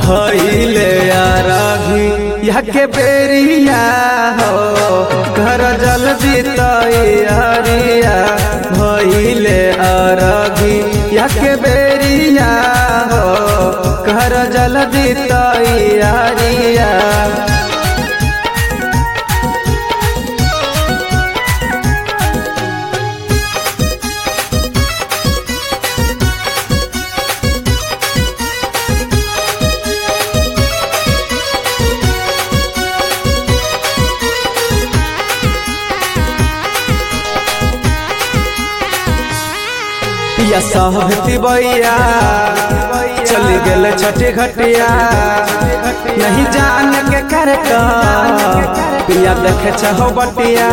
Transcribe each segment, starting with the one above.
भइले अरघी यह के बेरिया हो घर जल्दी तैयारिया भइले अरघी यह के बेरिया हो घर जल्दी तैयारिया पिया सहती बैया चली गेल छठी घटिया नहीं जान के कर पिया देखे छहो बटिया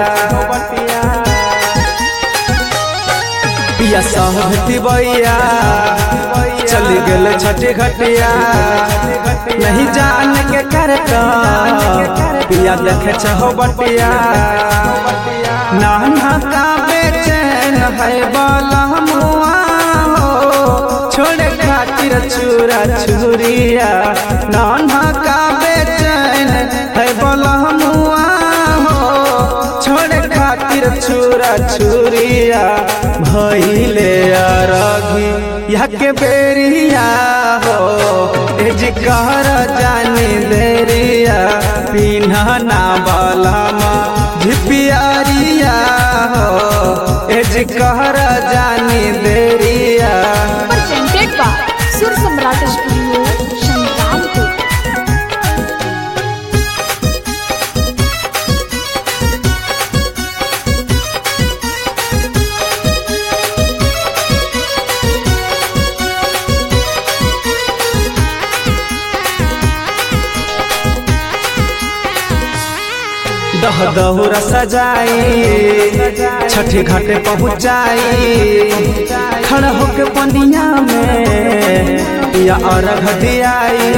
पिया सहती बैया चली गेल छठी घटिया नहीं जान के कर पिया देखे छहो बटिया नाना का बेचैन है बाला मुआ हो छोड़े खातिर चूरा चूरिया नाना का बेचैन है बाला मुआ हो छोड़े खातिर चूरा चूरिया भइले अरघी यह के बेरिया हो ए जी कहर जानी देरिया पिन्हा ना बालामा झिपियारिया हो ए जी कहर जानी देरिया presented by Sur Samrat Studio, Shankarpur. दह दहुरा सजाई छठी घाटे पहुँचाई खड़ा होके पनिया में या अर्घ दियाई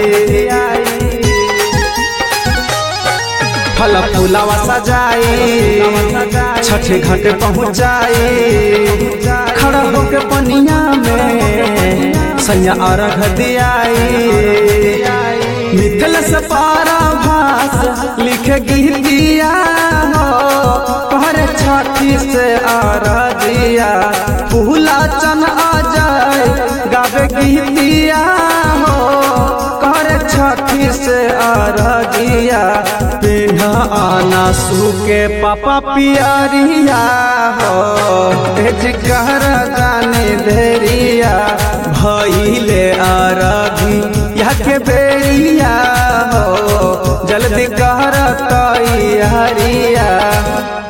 फल फूलावा सजाई छठी घाटे पहुँचाई खड़ा होके पनिया में सैया अर्घ दियाई मिथल से पारा भास लिख गीतिया हो पर छठी से आराधिया फूला चन आ जाए गावे गीतिया हो कर छठी से आराधिया पिन्हा आना सूके पापा पियरिया हो तेज कहर जाने देरिया भइले आराधी यह के बेरिया हो जल्दी कहर तैयारिया